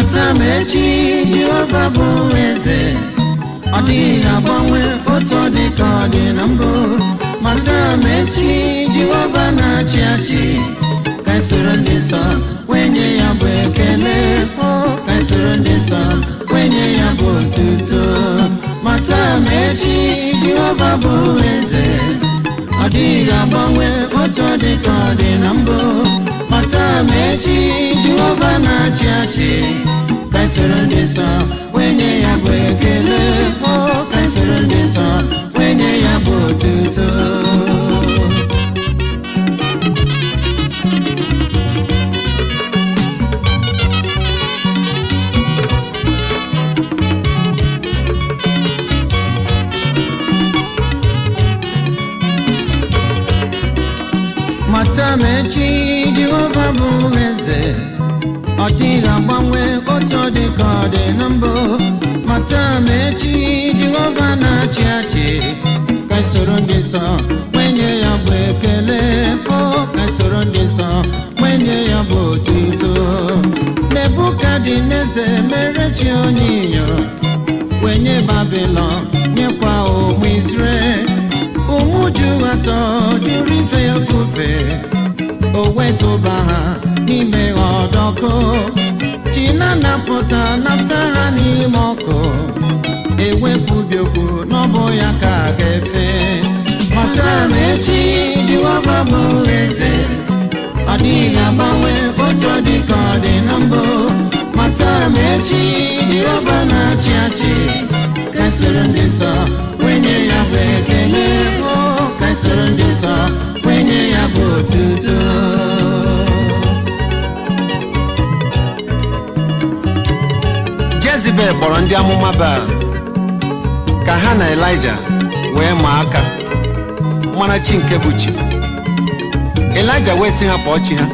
mata ma echi jehova bụ eze ọ dịghị agbanwe otu ọ dị ka ọ dị na mbụ mata ma echi jehova na-achị achị ka anyị soro ndị nsọ wenye ya bụ ekele o ka anyị soro ndị nsọ wenye ya bụ otuto mata ma echi jehova bụ eze ọ dịghị agbanwe otu ọ dị ka ọ dị na mbụ mata ma echi jehova na-achị achị ka anyị soro ndị nsọ wenye ya bụ ekele o ka anyị soro ndị nsọ wenye ya bụ otuto mata ma echi jehova bụ eze ọ dịghị agbanwe otu ọ dị ka ọ dị na mbụ mata ma echi jehova na-achị achị ka anyị soro ndị nsọ kwenye ya bụ ekele o ka anyị soro ndị nsọ kwenye ya bụ otuto nebukadneze mere chi onyinyo wenye babilọn nyekwa ụmụ izrel ụmụ juru atọ jụrụ ife ya ofufe o wetụba ha n'ime ọdọkụ chi na-anapụta napụta ha n'ime ọkụ ewepụbi okwu n'ọbụ ya ka a ga-efe mata ma echi jehova bụ eze ọ dịghị agbanwe otu ọ dị ka ọ dị na mbụ mata ma echi jehova na-achị achị ka anyị soro ndị nsọ wenye ya bụ ekele o ka anyị soro ndị nsọ wenye ya bụ otuto jezibel kpọrọ ndị amụma baal ka ha na elija wee maa aka mara chi nke bụ chi elija wee sị ha kpọọ chi ha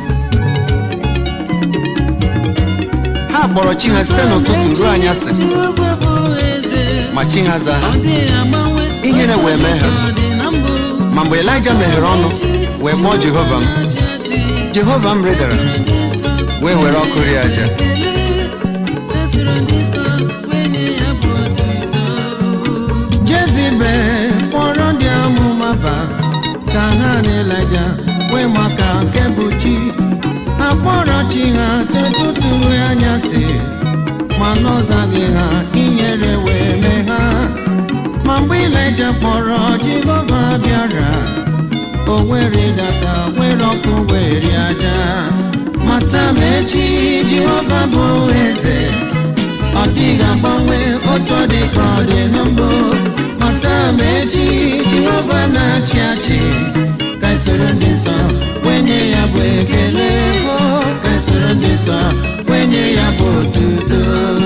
ha kpọrọ chi ha site n'ụtụtụ ruo anyasị Jehova bụ eze ma chi ha zaa ha ọ dịghị agbanwe Ihere otu ọ wee dị mee ha. ka ọ dị na mbụ. ma mgbe elija meghere ọnụ wee kpọọ jehova m Na-achị achị jehova m rịdara ndị nsọ wee were ọkụ rie aja ekele ka soro ndị nsọ wenye ya bụ otuto jezibel kpọrọ ndị amụma ba ka ha na elija wee maka nke bụ chi ha kpọrọ chi ha si ụtụtụ ruo anyasị ma n'ọzaghị ha inyere wee mee ha ma mgbe ilija kpọrọ jehova bịara o were data were ọkụ were aja mata ma echi jehova bụ eze ọ dịghị agbanwe otu ọ dị ka ọ dị na mbụ mata ma echi jehova na-achị achị ka anyị soro ndị nsọ wenye ya bụ ekele o ka anyị soro ndị nsọ wenye ya bụ otuto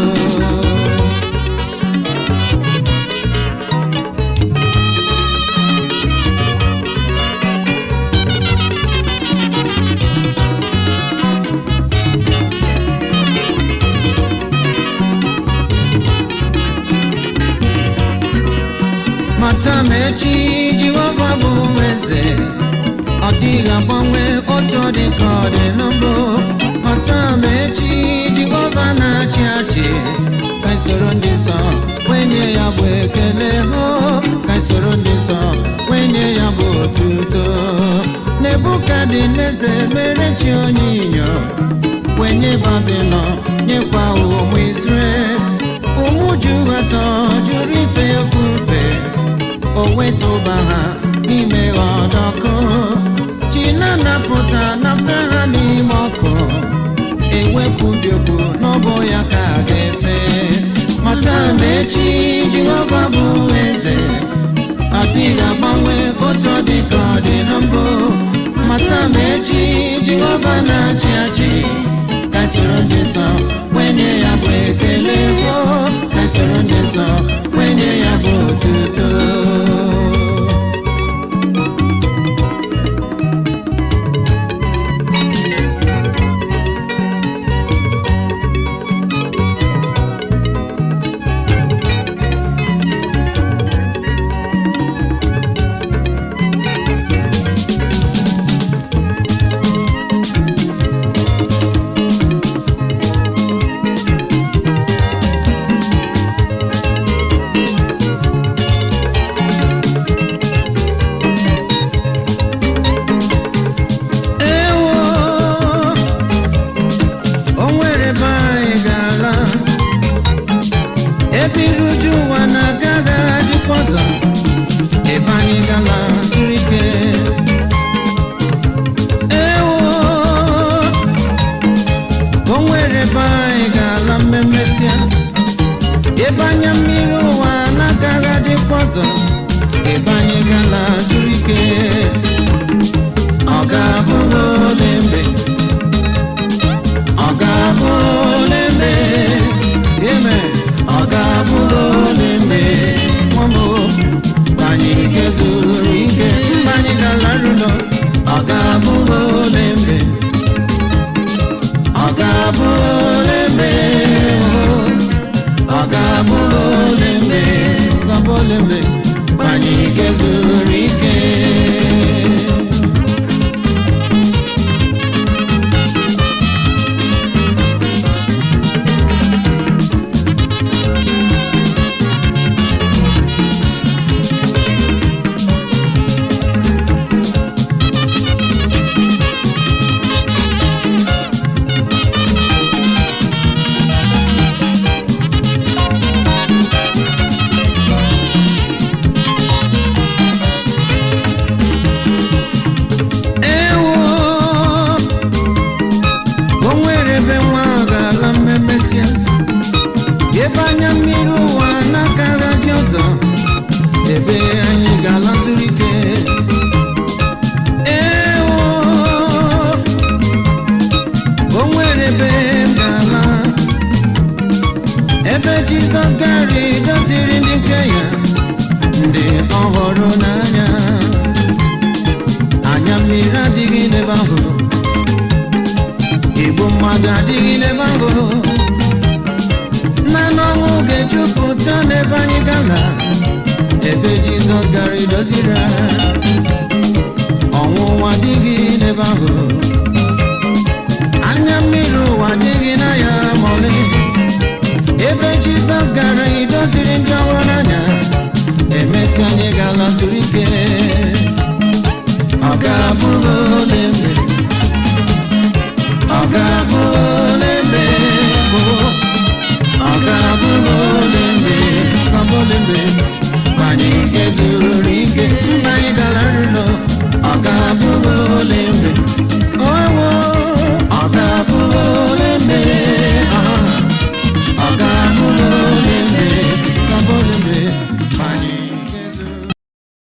mata ma echi jehova bụ eze ọ dịghị agbanwe otu ọ dị ka ọ dị na mbụ mata ma echi jehova na-achị achị ka anyị soro ndị nsọ wenye ya bụ ekele hụ ka anyị soro ndị nsọ wenye ya bụ otuto nebukadneze mere chi onyinyo wenye babilọn nyekwa ụmụ izrel ụmụ juru atọ jụrụ ife ofufe o wetụba ha n'ime ọdọkụ chi na-anapụta napụta ha n'ime ọkụ ewepụbi okwu n'ọbụ ya ka a ga-efe mata ma echi jehova bụ eze ọ dịghị agbanwe otu ọ dị ka ọ dị na mbụ mata ma echi jehova na-achị achị ka anyị soro ndị nsọ wenye ya bụ ekele o ka anyị soro ndị nsọ wenye ya bụ otuto ọrịre adịghị n'ebe ahụ igbu mmadụ adịghị n'ebe ahụ naanị ọṅụ ga-ejupụta n'ebe anyị gala ebe jizọs gara idoziri ọnwụnwa adịghị n'ebe ahụ